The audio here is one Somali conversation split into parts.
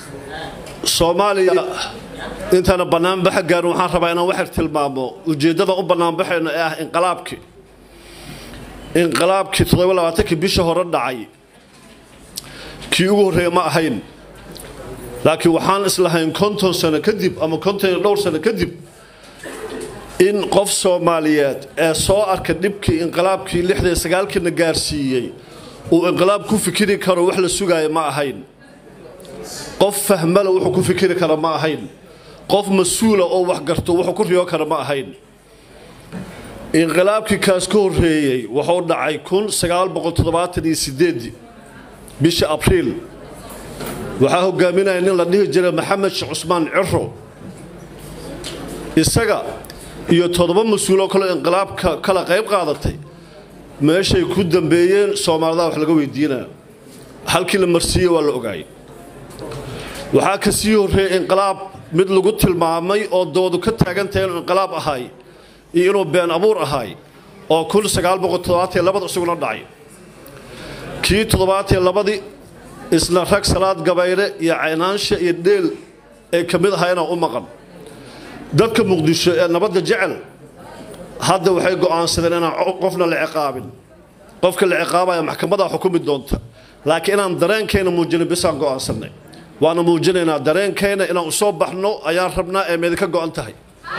soomaaliya intaana bannaanbaxa gaarin waxaan rabaa inaan waxar tilmaamo ujeeddada u bannaanbaxayno ee ah inqilaabkii inqilaabkii toddobalabaatankii bisha hore dhacay kii ugu horreeya ma ahayn laakiin waxaan islahayn konton sano kadib ama konton iyo dhowr sano kadib in qof soomaaliyeed ee soo arka dhibkii inqilaabkii lixdan sagaalkiina gaarsiiyey uu inqilaab ku fikiri karo wax la sugaayo ma ahayn qof fahmala wuxuu ku fikiri kara ma ahayn qof mas-uula oo wax garto wuxuu ku riyo kara ma ahayn inqilaabkii kaas ka horreeyey wuxuu dhacay kun sagaal boqol toddobaatan iyo sideedii bisha abriil waxaa hogaaminaya nin la dhihi jiray maxamed sheekh cusmaan ciro isaga iyo toddoba mas-uuloo kaleo inqilaabka kala qayb qaadatay meeshay ku dambeeyeen soomaalida wax laga weydiinaya halkii la marsiiyey waa la ogaayay waxaa ka sii horreeyey inqilaab mid lagu tilmaamay oo doodu ka taagantahay inuu inqilaab ahay iyo inuu been abuur ahay oo kun sagaal boqol toddobaatan labada isaguna dhacay kii toddobaatan labadii isna rag salaad gabayre iyo caynaansha iyo dheel ee ka mid ahaa inaan u maqan dadka muqdisho ee nabadda jecel hadda waxay go'aansadeen inaan qofna la ciqaabin qofka la ciqaabaya maxkamadaa xukumi doonta laakiin inaan dareenkayna muujinin bisaan go'aansanay waana muujinaynaa dareenkayna inaan u soo baxno ayaan rabnaa ee meedinka go'an tahay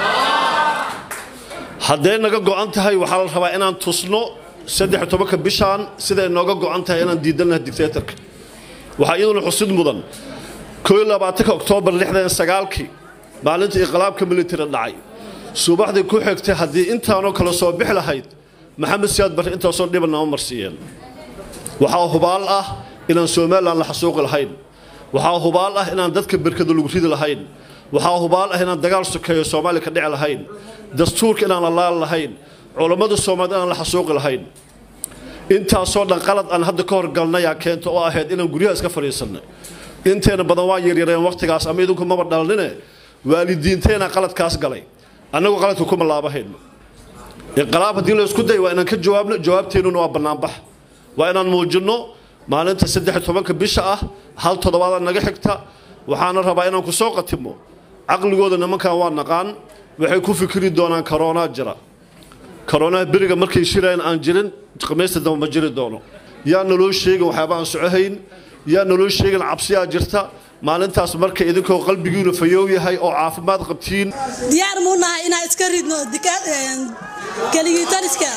hadday naga go'an tahay waxaa la rabaa inaan tusno saddex tobanka bishaan siday nooga go'an tahay inaan diidannaha dictatorka waxaa iyaduna xusid mudan koo labaatanka oktoobar lixdan sagaalkii maalinta inqilaabka militari dhacay subaxdii ku xigtay haddii intaanoo kale soo bixi lahayd maxamed siyaad barre intaasoo dhiban nama marsiiyeen waxaa hubaal ah inaan somalilan la xasuuqi lahayn waxaa hubaal ah inaan dadka berkada lagu ridi lahayn waxaa hubaal ah inaan dagaal sokeeyo soomaaliya ka dhici lahayn dastuurka inaan la laali lahayn culammada soomaaliyed inaan la xasuuqi lahayn intaasoo dhan qalad aan hadda ka horgalnayaa keenta oo ahayd inaan guryaha iska fadhiisannay inteena badan waa yaryareen wakhtigaas ama idinku maba dhalnine waalidiinteena qaladkaas galay annagu qaladka kuma laabahayno inqilaab haddii la isku day waa inaan ka jawaabno jawaabteennuna waa bannaanbax waa inaan muujinno maalinta saddex tobanka bisha ah hal toddobaada naga xigta waxaana rabaa inaan ku soo qatimo caqligooda nimankan waa naqaan waxay ku fikiri doonaan karoonaa jira karoonaa beriga markay shirayaan aan jirin khamiista dambe ma jiri doono yaa naloo sheegin waxyaaba aan socohayn yaa naloo sheegin cabsiyaa jirta maalintaas marka idinkoo qalbigiinu fayoow yahay oo caafimaad qabtiin diyaar muu nahay inaan iska ridno keligitariska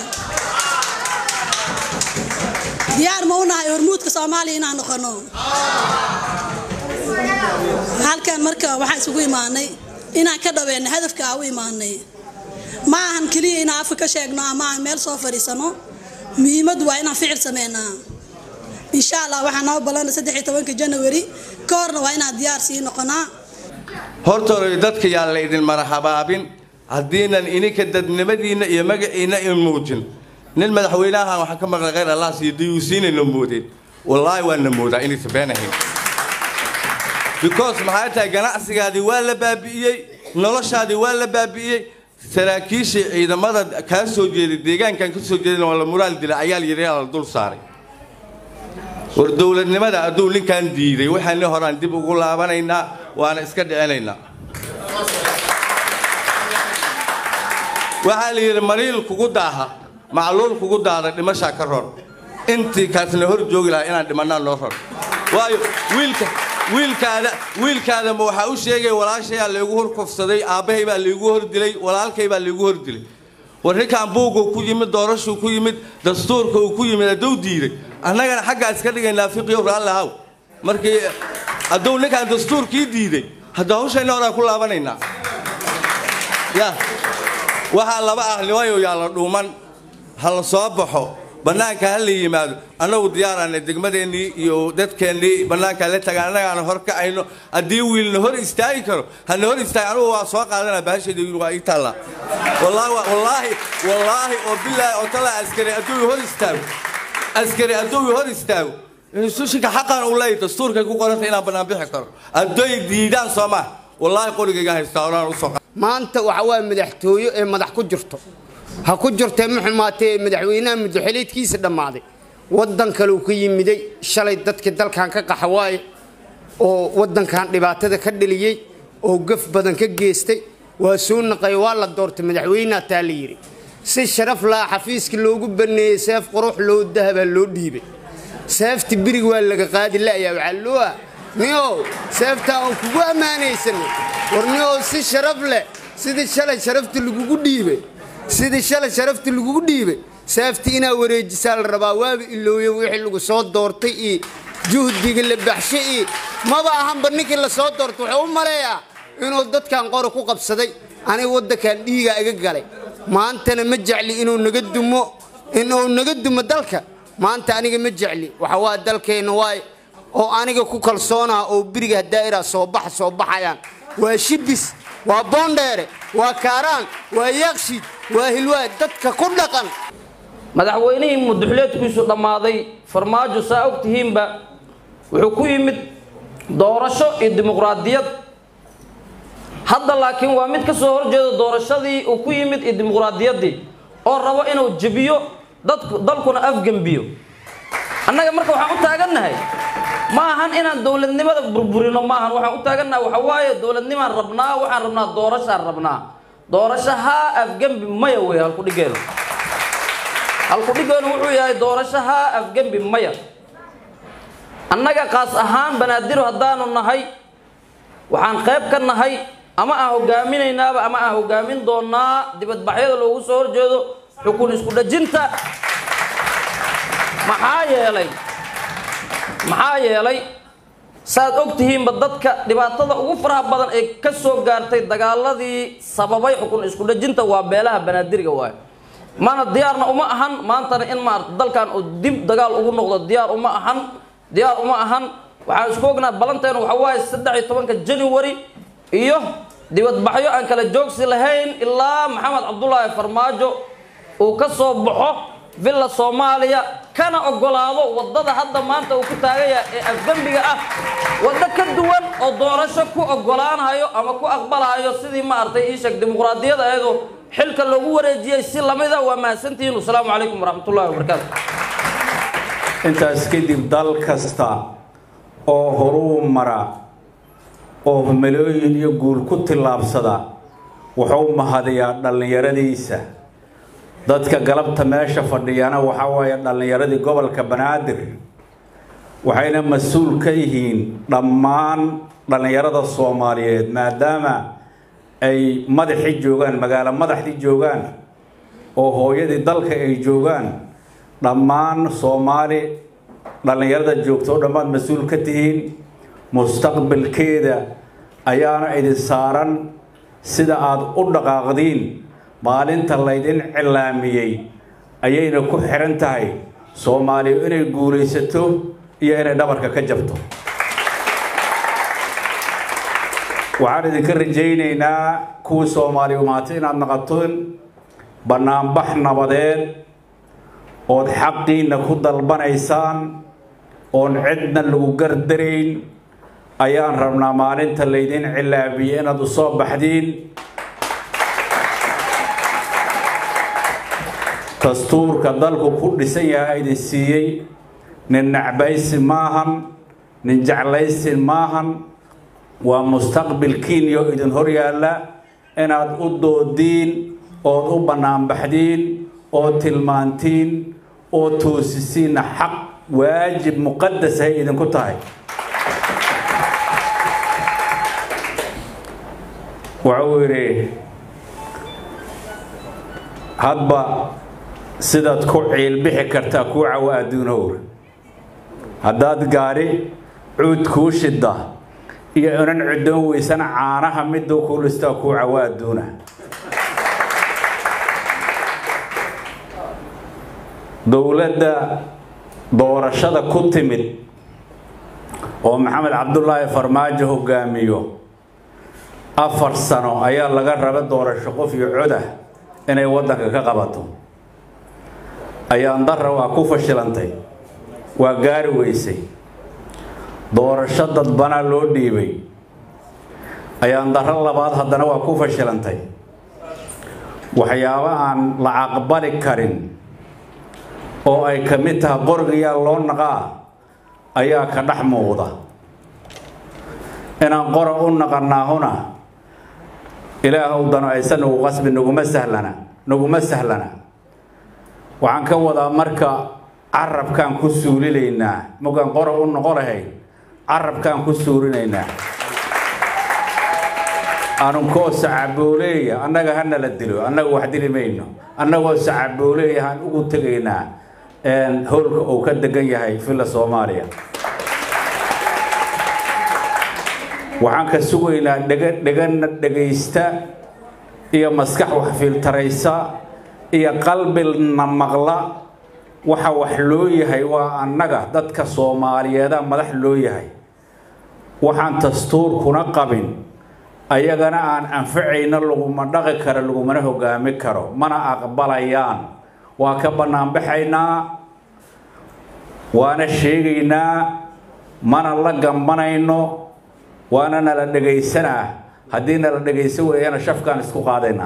diyaar ma u nahay hormuudka soomaaliya inaan noqono halkan marka waxaan isugu imaanay inaan ka dhaweyno hadafka aan u imaanay ma ahan keliya inaan afka ka sheegno ama aan meel soo fadhiisano muhiimaddu waa inaan ficil sameynaa insha allah waxaa noo balana saddex iyo tobanka janawari ka horna waa inaan diyaar sii noqonaa hortooda dadka yaan la idin marahabaabin haddiinan ininka dadnimadiinna iyo magaciinna in muujin nin madaxweynahan waxaan ka maqlay khayr allah siiyo diyuusiinayna moodeen wallaahi waana moodaa inaysan beenahayn because maxay tahay ganacsigaadii waa la baabi'iyey noloshaadii waa la baabi'iyey saraakiishii ciidamada kaa soo jeeday deegaankan ka soo jeedana waa la muraal dilay ayaa la yidhi la dul saaray war dowladnimada hadduu ninkan diiday waxaani horaan dib ugu laabanaynaa waana iska dhicinaynaa waxaa la yidhi mariil kugu daaha macluul kugu daada dhimashaa ka ror intii kaasna hor joogi lahaa inaan dhimannaa noo ror waayo wiilka wiilkaada wiilkaada ma waxaa u sheegaya walaashayaa laygu hor kufsaday aabbahay baa laygu hor dilay walaalkay baa laygu hor dilay war ninkaan buuguu ku yimid doorashuu ku yimid dastuurka uu ku yimid hadduu diiday annagana xaggaa iska dhigaynaa fiqiyo raallahaw markii hadduu ninkaan dastuurkii diiday hadda hawshayna horaan ku laabanaynaa ya waxaa laba ah nimayo yaa la dhuuman ha la soo baxo bannaanka ha la yimaado annagu diyaaraana degmadeennii iyo dadkeennii bannaanka la tagaan annagaana hor kacayno haddii wiilna hor istaagi karo hana hor istaagi anugu waa soo qaadanaa bahashayda waa ii taallaa wallaahi wallaahi wallaahi oo bilaahi oo talaa askari hadduu hor istaago askari hadduu hor istaago sushinka xaqan uu leeyahay dastuurkay ku qoranta inaan bannaan bixi karo hadday diidaan soo maa wallaahi qorigayga haystaa onaan u soo maanta waxa waa madaxtooyo ee madax ku jirto ha ku jirtee ma xumaatee madaxweynaha muddoxeleedkiisa dhammaaday waddan kaleu ka yimiday shalay dadkii dalkan ka qaxa waaye oo waddankan dhibaatada ka dhaliyey oo gaf badan ka geystay waa soo naqay waa la doortay madaxweyneha taa la yidhi si sharaf laha xafiiska loogu baneeyey seef qurux loo dahabaa loo dhiibay seefti birig waa laga qaadi la'yaa waxaa loo ah niow seeftaa aan kugu ammaanaysanay war niow si sharaf leh sidii shalay sharafta lagugu dhiibay sidii shalay sharafta lagugu dhiibay seefti inaa wareejisaa la rabaa waaba ilooye wixii lagu soo doortay iyo juhdiga la baxsho iyo maba ahanba ninkii la soo doortay wuxuu u maleeyaa inuu dadkan qori ku qabsaday aniga waddankan dhiigaa iga galay maantana ma jecli inuu naga dumo inuu naga dumo dalka maanta aniga ma jecli waxa waa dalkeenna waay oo aniga ku kalsoonaa oo biriga daa'ira soo baxa soo baxayaan waa shibis waa boondheere waa kaaraan waa yaaqshiid waa hilwaad dadka ku dhaqan madaxweynihii muduxuleedkiisu dhammaaday farmaajo saa og tihiinba wuxuu ku yimid doorasho iyo dimuqraadiyad hadda laakiin waa mid ka soo horjeeda doorashadii uu ku yimid iyo dimuqraadiyaddii oo rabo inuu jebiyo dadku dalkuna afgembiyo annaga marka waxaan u taagannahay ma ahan inaan dowladnimada burburino maahan waxaan u taagannahay waxa waaye dowladnimaan rabnaa waxaan rabnaa doorashaan rabnaa doorasho haa afgembi maya wey halkudhigeenu halkudhigeenu wuxuu yahay doorasho haa afgembi maya annaga qaas ahaan banaadiro haddaanu nahay waxaan qayb ka nahay ama aan hogaaminaynaaba ama aan hogaamin doonaa dibadbaxyada loogu soo horjeedo xukun isku dhajinta maxaa yeelay maxaa yeelay saaad og tihiinba dadka dhibaatada ugu faraha badan ee ka soo gaartay dagaaladii sababay xukun isku dhajinta waa beelaha banaadiriga waayo mana diyaarna uma ahan maantana in maarata dalkan uu dib dagaal ugu noqdo diyaar uma ahan diyaar uma ahan waxaan isku ognaa balanteenu waxa waaye saddex iyo tobanka january iyo dibadbaxyo aan kala joogsi lahayn ilaa maxamed cabdulaahi farmaajo uu ka soo baxo villa soomaaliya kana ogolaado waddada hadda maanta uu ku taagaya ee afgembiga ah waddo ka duwan oo doorasho ku ogolaanayo ama ku aqbalayo sidii maaragtay ii sheeg dimuqraadiyada ayadoo xilka loogu wareejiyey si lamida waa mahadsantihiin wasalaamu calaykum waraxmatullahi wabarakaatu intaas kadib dal kasta oo horuu mara oo malooyin iyo guul ku tillaabsada wuxuu mahadiyaa dhallinyaradiisa dadka galabta meesha fadhiyana waxaa waaye dhallinyaradii gobolka banaadir waxayna mas-uul ka yihiin dhammaan dhallinyarada soomaaliyeed maadaama ay madaxii joogaan magaalo madaxdii joogaan oo hooyadii dalka ay joogaan dhammaan soomaali dhallinyarada joogto o dhammaad mas-uul ka tihiin mustaqbalkeeda ayaana idin saaran sida aada u dhaqaaqdiin maalinta laydin cilaamiyey ayayna ku xihan tahay soomaaliya inay guulaysato iyo inay dhabarka ka jabto waxaan idinka rajaynaynaa kuwii soomaaliya umaatay inaad naqaton bannaanbax nabadeed ood xaqiinna ku dalbanaysaan oon cidna lagu gardarayn ayaan rabnaa maalinta laydin cilaabiyey inaad u soo baxdiin dastuurka dalku ku dhisan yahay idin siiyey nin nacbaysi maahan nin jeclaysi maahan waa mustaqbilkiiniyo idin hor yaalla inaad u doodiin ood u bannaanbaxdiin oo tilmaantiin oo toosisiinna xaq waajib muqadas ay idinku tahay wuxuu yidhi hadba sidaad ku ciilbixi kartaa kuu cawo adduunowr haddaad gaadhi cuud kuu shidda iyo inan cuddoon weysana caanaha miduu kuu listaa kuu cawo adduuna dowladda doorashada ku timid oo maxamed cabdulaahi farmaajo hogaamiyo afar sano ayaa laga raba doorasho qof iyo codah inay waddanka ka qabato ayaan darra waa ku fashilantay waa gaari weysay doorasho dadbanaa loo dhiibay ayaan darro labaad haddana waa ku fashilantay waxyaabo aan la aqbali karin oo ay ka mid tahay qorigayaa loo naqaa ayaa ka dhex muuqda inaan qora u naqanaahuna ilaahw dano aysan nagu qasbi naguma sahlana naguma sahlana waxaan ka wadaa marka carabkaan ku suulinaynaa markaan qora u noqo lahayn carabkaan ku suurinaynaa anunkoo sacabooleeya annaga hana la dilo annaga wax dili mayno annagoo sacabooleeya aan ugu tegaynaa howlka uu ka degan yahay villa soomaaliya waxaan ka sugaynaa dhega dhegana dhegaysta iyo maskax wax filtaraysa iyo qalbina maqla waxa wax loo yahay waa annaga dadka soomaaliyeeda madax loo yahay waxaan dastuurkuna qabin ayagana aan anfacayna laguma dhaqi karo lagumana hogaami karo mana aqbalayaan waa ka bannaanbaxaynaa waana sheegaynaa mana la gambanayno waana nala dhegaysanaa haddii nala dhegaysan weeyana shafkaan isku qaadaynaa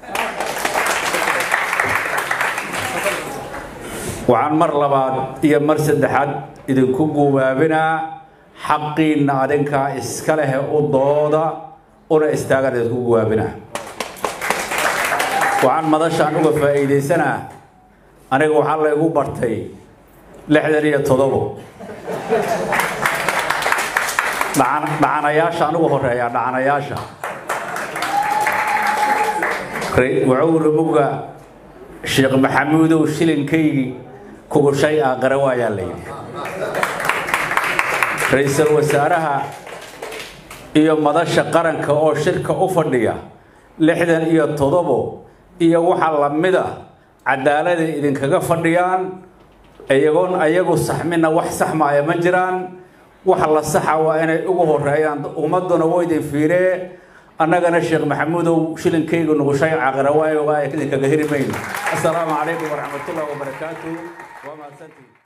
waxaan mar labaad iyo mar saddexaad idinku gubaabinaa xaqiinna adinkaa iska lehe u dooda una istaagaan idinku gubaabinaa waxaan madashaan uga faa'iidaysanaa aniga waxaa laygu bartay lixdan iyo todobo dhacanayaasha anugu horeeyaa dhacanayaasha wuxuu muga sheekh maxamuudow shilinkaygii kugushay aaqara waayaa layidhi ra-iisul wasaaraha iyo madasha qaranka oo shirka u fadhiya lixdan iyo todobo iyo waxa lamida cadaalada idinkaga fadhiyaan iyagoon ayagu saxmina wax saxmaaya ma jiraan waxa la saxa waa inay ugu horeeyaan ummaduna waa idin fiiree annagana sheekh maxamuudow shilinkaygu nugushay caqara waayoga idinkaga heri mayno assalaamu calaykum waraxmatullahi wabarakaatu waa mahadsantii